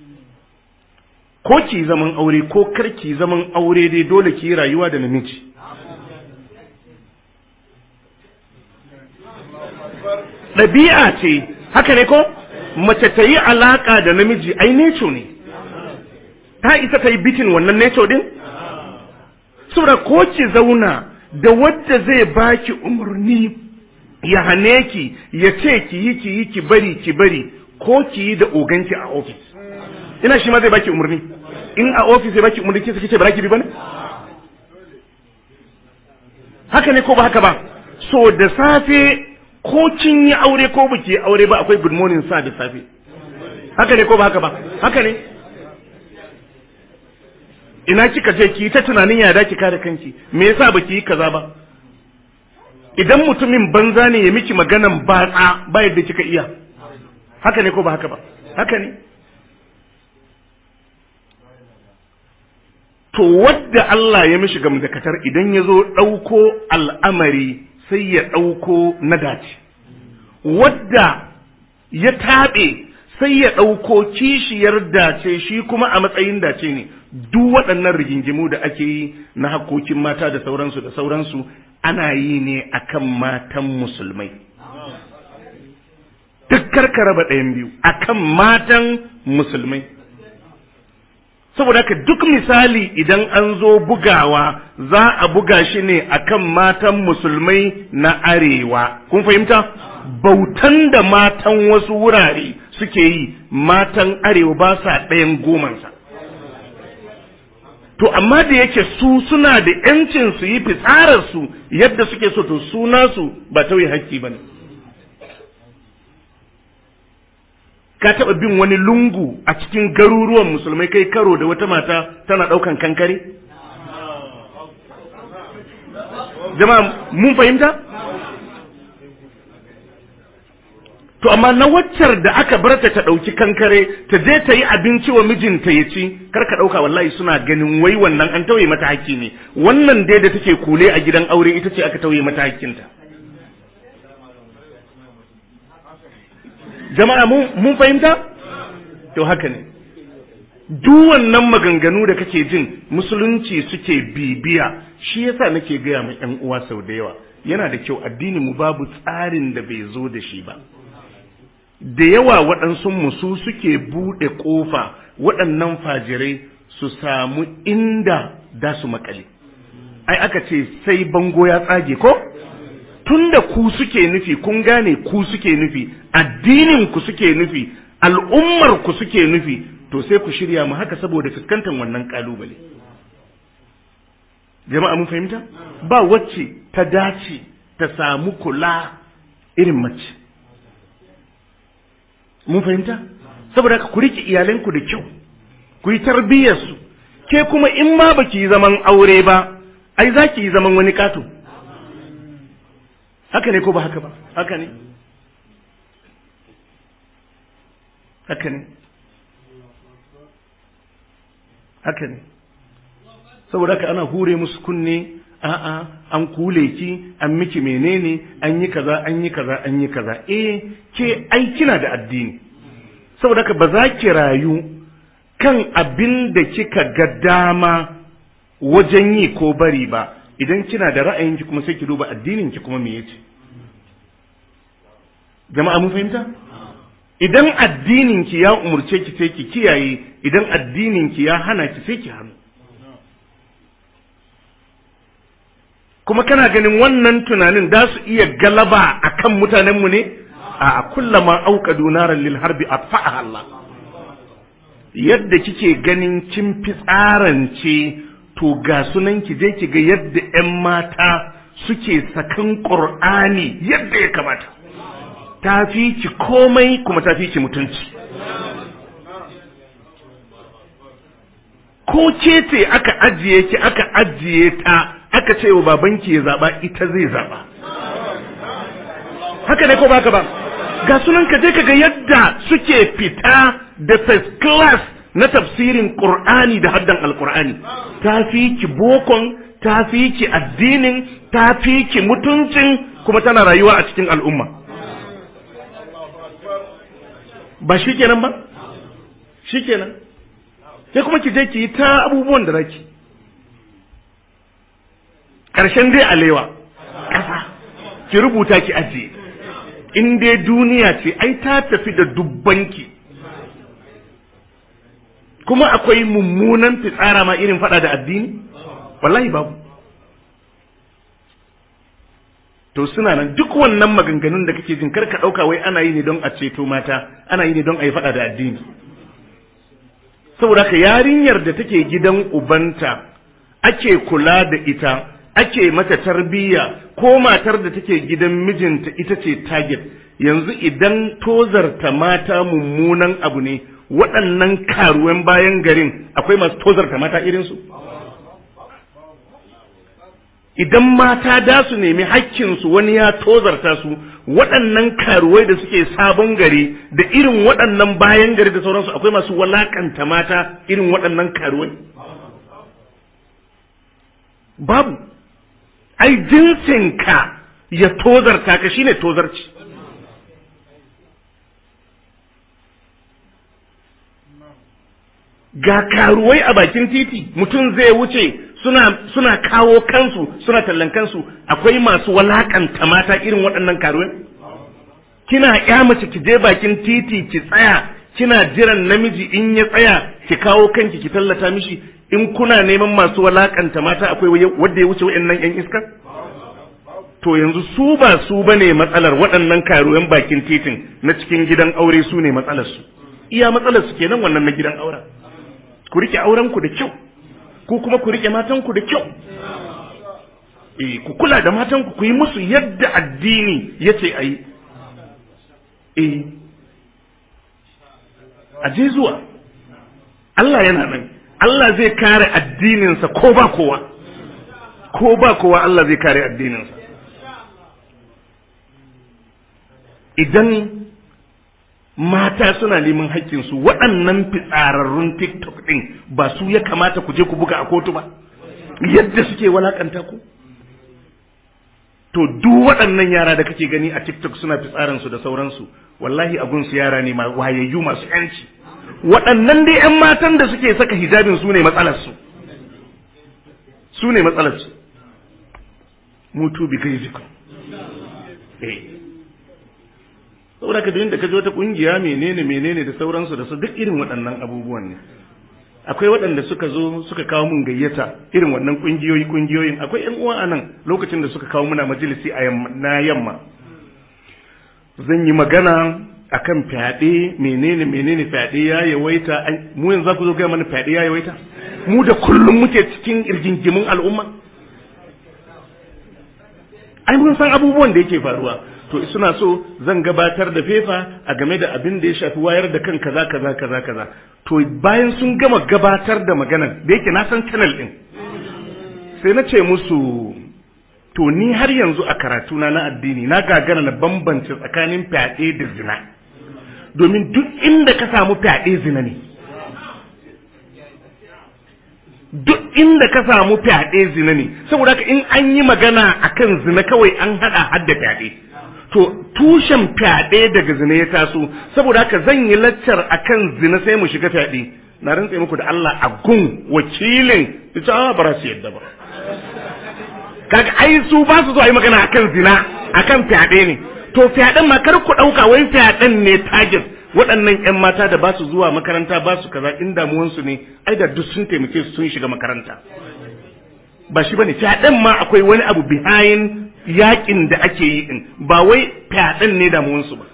ko ki zaman aure ko karki zaman aure dai dole ki rayuwa da namiji ɗabi'a ce haka ne ko mace ta yi alaƙa da namiji ai neco ne ta isa ta yi bitin wannan neco din saboda ko ki zauna da wadda zai baki umarni ya hane ki ya ce ki yi ki yi ki bari ki bari ko ki yi da oganki a ofis ina shi ma zai baki umarni in a ofis zai baki umarni kisa kice ba ki bi bane haka ne ko ba haka ba so da safe ko kin yi aure ko baki yi aure ba akwai good morning sa da safe haka ne ko ba haka ba haka ne ina kika je ki ta tunanin ya ki kare kanki me yasa baki yi kaza ba idan mutumin banza ne ya miki maganan batsa ba yadda kika iya haka ne ko ba haka ba haka ne to wadda Allah ya mishi gamdakatar idan ya zo ɗauko al'amari sai ya ɗauko na dace wadda ya taɓe sai ya ɗauko kishiyar dace shi kuma a matsayin dace ne duk waɗannan rigingimu da ake yi na hakokin mata da sauransu da sauransu ana yi ne akan matan musulmai duk karka raba ɗayan biyu akan matan musulmai saboda haka duk misali idan an zo bugawa za a buga shi ne akan matan musulmai na arewa kun fahimta bautan da matan wasu wurare suke yi matan arewa ba sa ɗayan gomansa to amma da yake su suna da yancin su yi fitsararsu yadda suke so to su nasu ba tauye hakki ba ne ka taɓa bin wani lungu a cikin garuruwan musulmai kai karo da wata mata tana ɗaukan kankare jama'a mun fahimta to amma na waccar da aka bar ta ta ɗauki kankare ta je ta yi abinci wa mijinta ya ci kar ka ɗauka wallahi suna ganin wai wannan an tauye mata hakki ne wannan dai da take kule a gidan aure ita ce aka tauye mata hakkinta jama'a mun fahimta to haka ne duk wannan maganganu da kake jin musulunci suke bibiya shi yasa nake gaya ma yan uwa sau da yawa yana da kyau addini mu babu tsarin da bai zo da shi ba da yawa waɗansu musu suke buɗe ƙofa waɗannan fajirai su samu inda da su makale ai aka ce sai bango ya tsage ko tunda ku suke nufi kun gane ku suke nufi addinin ku suke nufi al'ummar ku suke nufi to sai ku shirya mu haka saboda fuskantar wannan kalubale jama'a mun fahimta ba wacce ta dace ta samu kula irin mace mun fahimta saboda ku rike iyalanku da kyau ku yi tarbiyyarsu ke kuma in ma baki yi zaman aure ba ai za ki yi zaman wani kato haka ne ko ba haka ba haka ne haka ne haka ne saboda haka ana hure musu kunne a'a an kule ki an miki menene an yi kaza an yi kaza an yi kaza eh ke ai kina da addini saboda haka ba za ki rayu kan abin da kika ga dama wajen yi ko bari ba idan kina da ra'ayinki kuma sai ki duba addinin ki kuma me yace jama'a mun fahimta idan addinin ki ya umurce ki sai ki kiyaye idan addinin ki ya hana ki sai ki hannu kuma kana ganin wannan tunanin da su iya galaba akan mutanen mu ne a kullama auqadu naran lil harbi atfa'aha Allah yadda kike ganin kin fi tsarance to ga sunan ki je ki ga yadda ƴan mata suke sakan Qur'ani yadda ya kamata ta fi ki komai kuma ta fi ki mutunci ko ce ce aka ajiye ki aka ajiye ta aka ce wa babanki ya zaba ita zai zaba haka ne ko baka ba ga sunan ka je ka ga yadda suke fita da first class na tafsirin Qur'ani da haddan Alqur'ani ta fi ki bokon ta fi ki addinin ta fi ki mutuncin kuma tana rayuwa a cikin al'umma ba shi kenan ba shi kenan sai kuma ki je ki yi ta abubuwan da raki ƙarshen dai alewa ƙasa ki rubuta ki ajiye in dai duniya ce ai ta tafi da dubbanki kuma akwai mummunan fitsara ma irin fada da addini wallahi babu to suna nan duk wannan maganganun da kake jin karka dauka wai ana yi ne don a ceto mata ana yi ne don a yi fada da addini saboda ka yarinyar da take gidan ubanta ake kula da ita ake mata tarbiyya ko matar da take gidan mijinta ita ce target yanzu idan tozarta mata mummunan abu ne waɗannan karuwan bayan garin akwai masu tozarta mata irinsu idan mata da su nemi hakkinsu wani ya tozarta su waɗannan karuwai da suke sabon gari da irin waɗannan bayan gari da sauransu akwai masu walakanta mata irin waɗannan karuwai babu ai jinsinka ya tozarta ka shine tozarci ga karuwai a bakin titi mutum zai wuce suna suna kawo kansu suna tallan kansu akwai masu walakanta mata irin waɗannan karuwai kina ya mace ki je bakin titi ki tsaya kina jiran namiji in ya tsaya ki kawo kanki ki tallata mishi in kuna neman masu walakanta mata akwai wanda ya wuce waɗannan yan iska to yanzu su ba su bane matsalar waɗannan karuwan bakin titin na cikin gidan aure su ne matsalar su iya matsalar su kenan wannan na gidan auren ku rike auren ku da kyau ku kuma ku rike matan ku da kyau eh ku kula da matan ku ku yi musu yadda addini yace ayi eh aje zuwa Allah yana nan Allah zai kare addininsa ko ba kowa ko ba kowa Allah zai kare addininsa idan mata suna neman haƙƙinsu waɗannan fitsararrun tiktok ɗin ba su ya kamata ku je ku buga a kotu ba yadda suke walakanta ku to duk waɗannan yara da kake gani a tiktok suna fitsaransu da sauransu wallahi abunsu yara ne wayayyu masu yanci waɗannan dai 'yan matan da suke saka hijabin su ne matsalarsu su ne matsalarsu mutu bi gaizikun eh saboda ka da ka ji wata kungiya menene menene da sauransu da su duk irin waɗannan abubuwan ne akwai waɗanda suka zo suka kawo mun gayyata irin wannan kungiyoyi kungiyoyin akwai ƴan uwa anan lokacin da suka kawo muna majalisi a na yamma zan yi magana akan fyaɗe menene menene fyaɗe ya yawaita mu yanzu za ku zo gaya mana fyaɗe ya yawaita mu da kullum muke cikin irgingimin al'umma ai mun san abubuwan da yake faruwa to suna so zan gabatar da fefa a game da abin da ya shafi wayar da kan kaza kaza kaza kaza to bayan sun gama gabatar da maganan da yake na san channel din sai na ce musu to ni har yanzu a karatuna na addini na gagara na bambance tsakanin fyaɗe da zina domin duk inda ka samu fyaɗe zina ne duk inda ka samu fyaɗe zina ne saboda haka in an yi magana akan zina kawai an haɗa hadda fyaɗe to tushen fyaɗe daga zina ya taso saboda haka zan yi laccar akan zina sai mu shiga fyaɗe na rantse muku da Allah a gun wakilin ita a ba su yadda ba kaga ai su ba su zo a yi magana akan zina akan fyaɗe ne to fyaɗen ma kar ku ɗauka wai fyaɗen ne target waɗannan 'yan mata da ba su zuwa makaranta ba su kaza in damuwansu ne ai da duk sun taimake su sun shiga makaranta ba shi bane fyaɗen ma akwai wani abu behind yakin da ake yi din ba wai fyaɗen ne damuwansu ba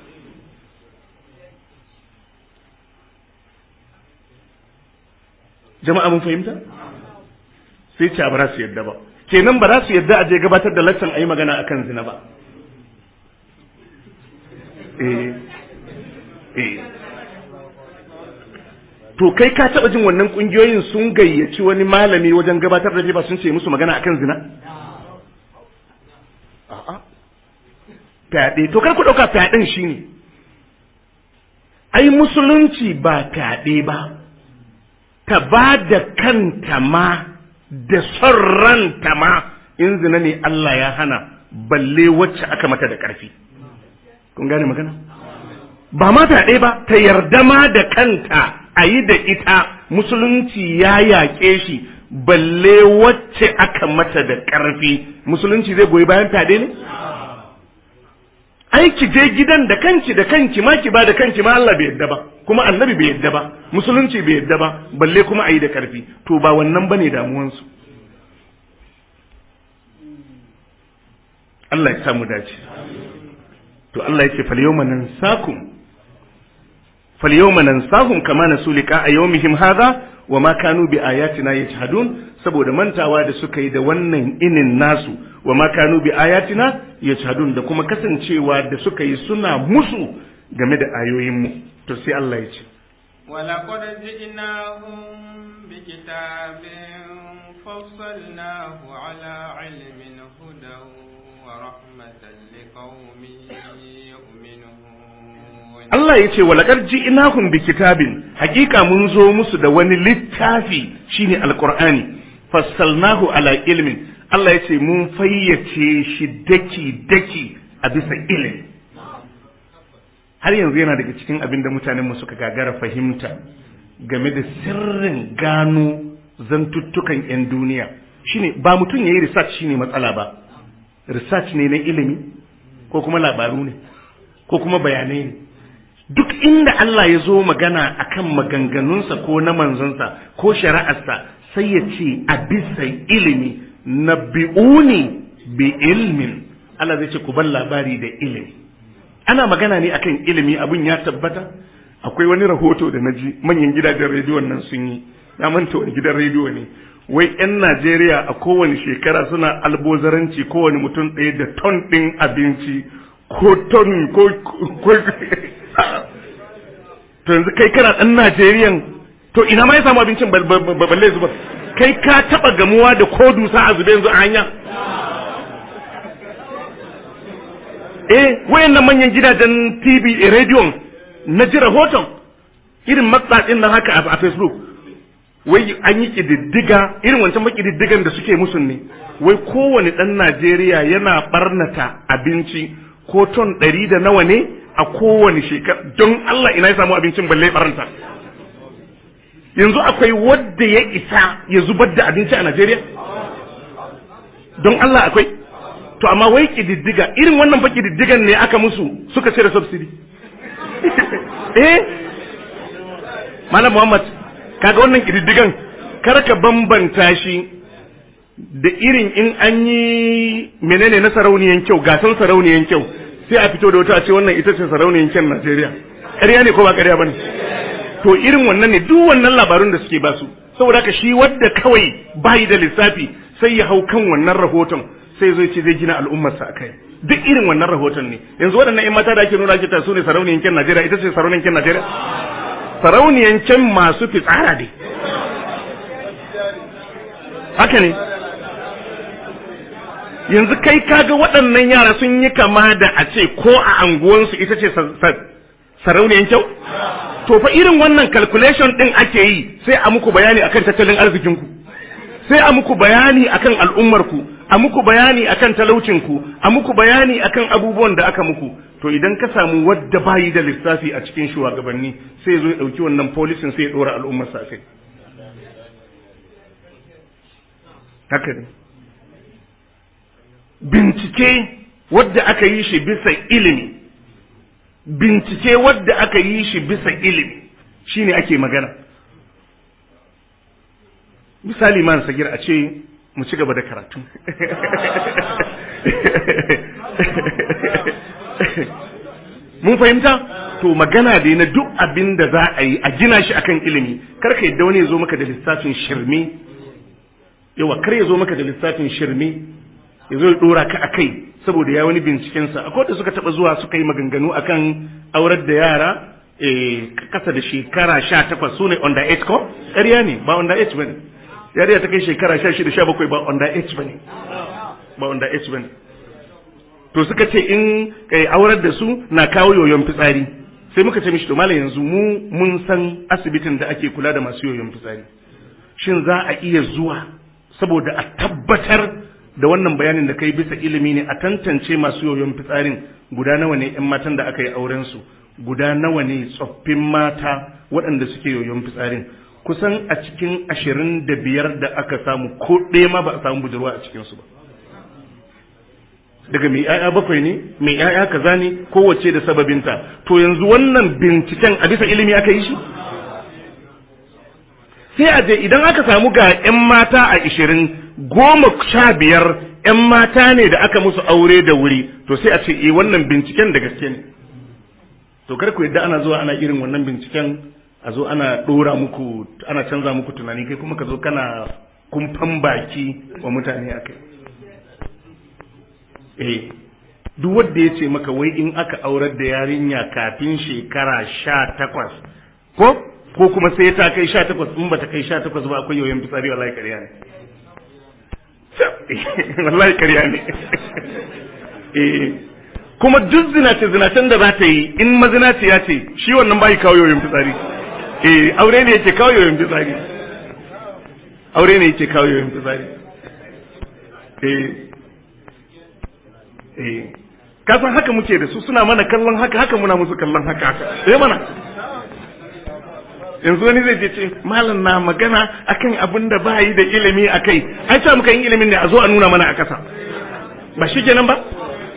jama'a mun fahimta sai ce ba za su yadda ba kenan ba za su yadda a je gabatar da laccan a yi magana akan zina ba eh eh to kai ka taba jin wannan kungiyoyin sun gayyaci wani malami wajen gabatar da ba sun ce musu magana akan zina a'a fyaɗe to kai ku ɗauka fyaɗen shi ne ai musulunci ba fyaɗe ba ta ba da kanta ma da son ranta ma in zina ne Allah ya hana balle wacce aka mata da ƙarfi kun gane magana ba ma fyaɗe ba ta yarda ma da kanta a yi da ita musulunci ya yaƙe shi balle wacce aka mata da ƙarfi musulunci zai goyi bayan fyaɗe ne ai ki je gidan da kanki da kanki ma ki ba da kanki ma Allah bai yadda ba kuma annabi bai yadda ba musulunci bai yadda ba balle kuma a yi da ƙarfi to ba wannan bane damuwansu Allah ya samu dace to Allah ya ce fal yawma nansakum fal yawma nansahum kama nasu liqa yawmihim hadha wa ma kanu bi ayatina yajhadun saboda mantawa da suka yi da wannan inin nasu wa ma kanu bi ayatina yajhadun da kuma kasancewa da suka yi suna musu game da ayoyin mu to sai Allah ya ce ولقد جئناهم بكتاب فصلناه على علم هدى ورحمة لقوم يؤمنون Allah ya ce walakar ji inahum bi kitabin hakika mun zo musu da wani littafi shine alqur'ani fassalnahu ala ilmin Allah ya ce mun fayyace shi daki daki a bisa ilimi har yanzu yana daga cikin abin da mutanen mu suka gagara fahimta game da sirrin gano zantuttukan 'yan duniya shine ba mutum ya yi research shine matsala ba research ne na ilimi ko kuma labaru ne ko kuma bayanai ne duk inda Allah ya zo magana akan maganganunsa ko na manzonsa ko shari'arsa sai ya ce a bisa ilimi na bi'uni bi ilmin Allah zai ce ku ban labari da ilimi ana magana ne akan ilimi abin ya tabbata akwai wani rahoto da naji manyan gidajen rediyon nan sun yi na manta wani gidan rediyo ne wai 'yan Najeriya a kowane shekara suna albozaranci kowane mutum ɗaya da ton ɗin abinci ko ton ko to yanzu kai kana ɗan Najeriyan to ina ma ya samu abincin balle zuba kai ka taɓa gamuwa da ko dusa a zube yanzu a hanya eh wayannan manyan gidajen TV a rediyon na ji rahoton irin matsatsin nan haka a Facebook wai an yi ƙididdiga irin wancan makididdigan da suke musu ne wai kowane ɗan Najeriya yana ɓarnata abinci ko ton ɗari da nawa ne a kowane shekara don Allah ina ya samu abincin balle ɓarnata yanzu akwai wadda ya isa ya zubar da abinci a Najeriya don Allah akwai to amma wai ƙididdiga irin wannan fa ƙididdigan ne aka musu suka cire subsidy eh Malam Muhammad kaga wannan ƙididdigan kar ka bambanta shi da irin in an yi menene na sarauniyan kyau gasan sarauniyan kyau sai a fito da wata a ce wannan ita ce sarauniyan kyan Najeriya ƙarya ne ko ba ƙarya bane to irin wannan ne duk wannan labarun da suke basu saboda haka shi wadda kawai bayi da lissafi sai ya hau kan wannan rahoton sai zai ce zai gina al'ummarsa akai duk irin wannan rahoton ne yanzu waɗannan ƴan mata da ake nuna ake ta su ne sarauniyan kyan Najeriya ita ce sarauniyan kyan Najeriya sarauniyan can masu fitsara ne haka ne yanzu kai kaga waɗannan yara sun yi kama da a ce ko a anguwansu ita ce sarauniyan kyau to fa irin wannan calculation ɗin ake yi sai a muku bayani akan tattalin arzikinku sai a muku bayani akan al'ummarku a muku bayani akan talaucinku a muku bayani akan abubuwan da aka muku to idan ka samu wadda bayi da lissafi a cikin shugabanni sai zo ya dauki wannan polisin sai ya dora al'ummar sa kai haka ne bincike wadda aka yi shi bisa ilimi bincike wadda aka yi shi bisa ilimi shine ake magana misali man sagir a ce mu ci gaba da karatu mun fahimta to magana dai na duk abin da za a yi a gina shi akan ilimi kar ka yadda wani ya zo maka da lissafin shirme yawa kar ya zo maka da lissafin shirme ya zo ya dora ka akai saboda ya wani bincikensa akwai da suka taba zuwa suka yi maganganu akan aurar da yara kasa da shekara sha takwas su ne under age ko ƙarya ne ba under age ba ne yariya ta kai shekara sha shida sha bakwai ba under age ba ne ba under age ba ne to suka ce in kai aurar da su na kawo yoyon fitsari sai muka ce mishi to malam yanzu mu mun san asibitin da ake kula da masu yoyon fitsari shin za a iya zuwa saboda a tabbatar da wannan bayanin da kai bisa ilimi ne a tantance masu yoyon fitsarin guda nawa ne yan matan da aka yi auren su guda nawa ne tsoffin mata waɗanda suke yoyon fitsarin kusan a cikin ashirin da biyar da aka samu ko ɗaya ma ba a samu budurwa a cikinsu ba daga mai ‘ya'ya bakwai ne mai ‘ya'ya kaza ne kowace da sababinta to yanzu wannan binciken a bisa ilimi aka yi shi sai a je idan aka samu ga ‘yan mata a ishirin goma sha biyar ‘yan mata ne da aka musu aure da wuri to sai a ce e wannan binciken da gaske ne to kar ku yadda ana zuwa ana irin wannan binciken a zo ana ɗora muku ana canza muku tunani kai kuma ka zo kana kumfan baki wa mutane a kai eh duk wanda ya ce maka wai in aka aurar da yarinya kafin shekara sha takwas ko ko kuma sai ta kai sha takwas in ba ta kai sha takwas ba akwai yoyon fitsari wallahi ƙarya ne wallahi ƙarya ne kuma duk zinace zinacen da za ta yi in mazinaci ya ce shi wannan bai kawo yoyon fitsari eh aure ne yake kawo yoyon fitsari aure ne yake kawo yoyon fitsari eh eh kasan haka muke da su suna mana kallon haka haka muna musu kallon haka haka sai mana yanzu wani zai je ce malam na magana akan abin da ba yi da ilimi a kai ai ta muka yin ilimin ne a zo a nuna mana a ƙasa ba shi kenan ba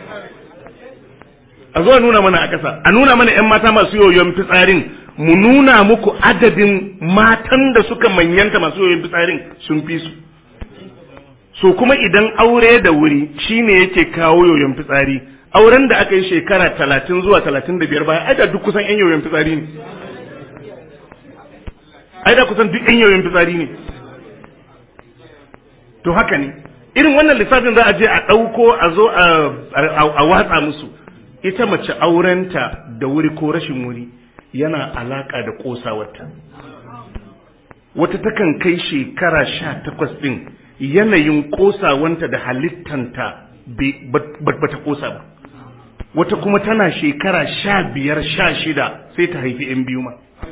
a zo a nuna mana a ƙasa a nuna mana 'yan mata masu yoyon fitsarin mu nuna muku adadin matan da suka manyanta masu yoyon fitsarin sun fi su so kuma idan aure da wuri shine yake kawo yoyon fitsari auren da aka yi shekara talatin zuwa talatin da biyar baya ai da duk kusan 'yan yoyon fitsari ne ai da kusan duk yan yoyin fitsari ne to haka ne irin wannan lissafin za a je a ɗauko a zo a watsa musu ita mace aurenta da wuri ko rashin wuri yana alaka da ƙosawarta wata takan kai shekara sha takwas ɗin yanayin ƙosawanta da halittanta ba ta ƙosa ba wata kuma tana shekara sha biyar sha shida sai ta haifi 'yan biyu ma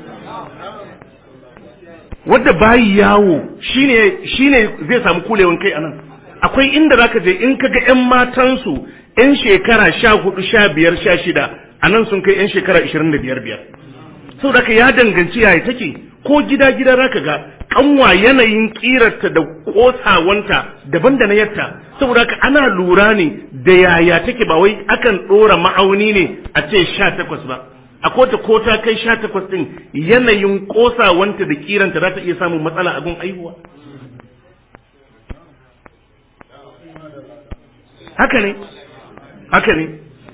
wadda bayi yawo shine shine zai samu kulewan kai anan akwai inda zaka je in kaga ƴan matansu ƴan shekara sha hudu sha biyar sha shida anan sun kai ƴan shekara ishirin da biyar biyar saboda ka ya danganci yaya take ko gida gida zaka ga kanwa yanayin kirarta da kosawanta daban da na yatta saboda ka ana lura ne da yaya take ba wai akan ɗora ma'auni ne a ce sha takwas ba a kota ko ta kai sha takwas ɗin yanayin ƙosawanta da kiranta za ta iya samun matsala a gun aihuwa haka ne haka ne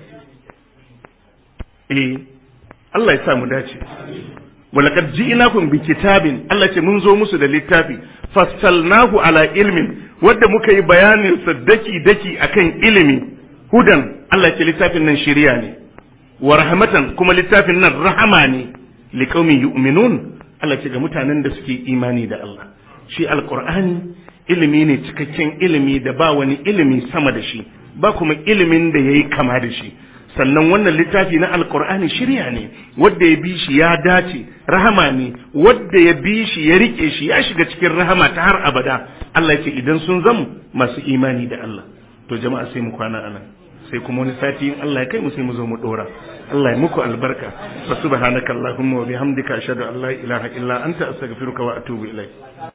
eh Allah ya sa mu dace walaqad ji'nakum bi kitabin Allah ce mun zo musu da littafi fassalnahu ala ilmin wanda muka yi bayanin sa daki daki akan ilimi hudan Allah ce littafin nan shiriya ne wa rahmatan kuma littafin nan rahama ne liqaumin yu'minun Allah ce ga mutanen da suke imani da Allah shi alqur'ani ilimi ne cikakken ilimi da ba wani ilimi sama da shi ba kuma ilimin da yayi kama da shi sannan wannan littafi na alqur'ani shirya ne wanda ya bi shi ya dace rahama ne wanda ya bi shi ya rike shi ya shiga cikin rahama ta har abada Allah ya ce idan sun zamu masu imani da Allah to jama'a sai mu kwana anan sai kuma wani sati in Allah ya kai mu sai mu zo mu dora Allah ya muku albarka fa subhanaka allahumma wa bihamdika ashhadu an la ilaha illa anta astaghfiruka wa atubu ilaik